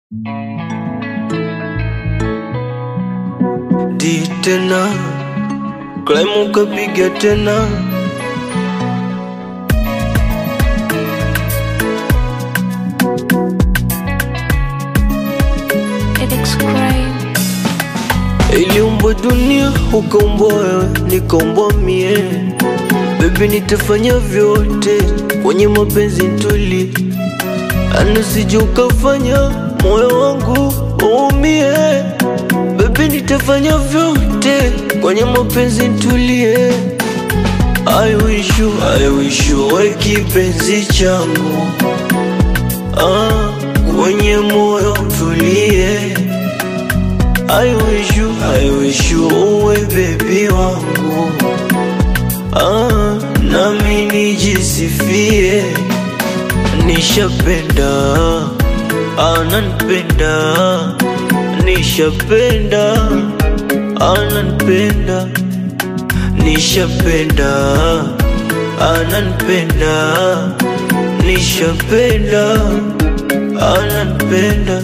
Di tena Climb ukapiga tena Iliumbwa dunia ukaumbwa wewe nikaumbwa mie Baby nitafanya vyote kwenye mapenzi ntuli Anasije ukafanya moyo wangu uumie Baby nitafanya vyote kwenye mapenzi ntulie I wish you, I wish you we kipenzi changu ah, kwenye moyo tulie I wish you, I wish you uwe baby wangu ah, nami nijisifie nishapenda ananipenda nishapenda ananipenda nishapenda ananipenda nishapenda ananipenda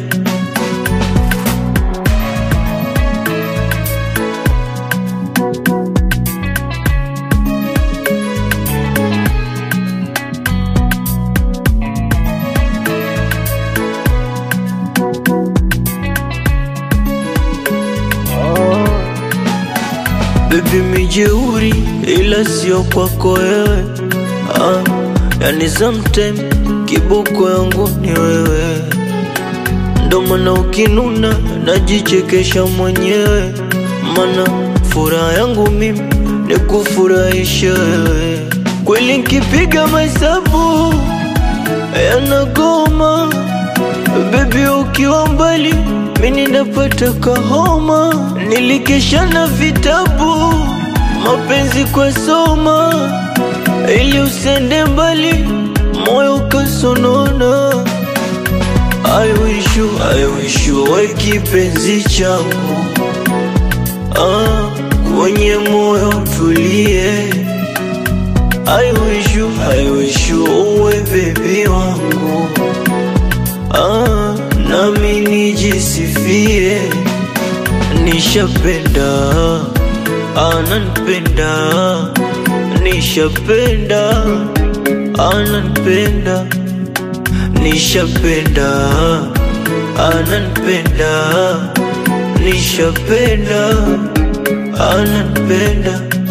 Baby mijeuri ila sio kwako wewe ah, yani sometime kiboko yangu ni wewe, ndo maana ukinuna najichekesha mwenyewe, mana furaha yangu mimi ni kufurahisha wewe. Kweli nkipiga mahesabu yanagoma, baby ukiwa mbali mimi napata kahoma, nilikesha na vitabu mapenzi kwa soma, ili usende mbali moyo ukasonona. I wish you, I wish you we kipenzi changu ah, kwenye moyo tulie. I wish you, I wish you uwe baby wangu ah, nami nijisifie nishapenda ananipenda nishapenda ananipenda nishapenda ananipenda nishapenda ananipenda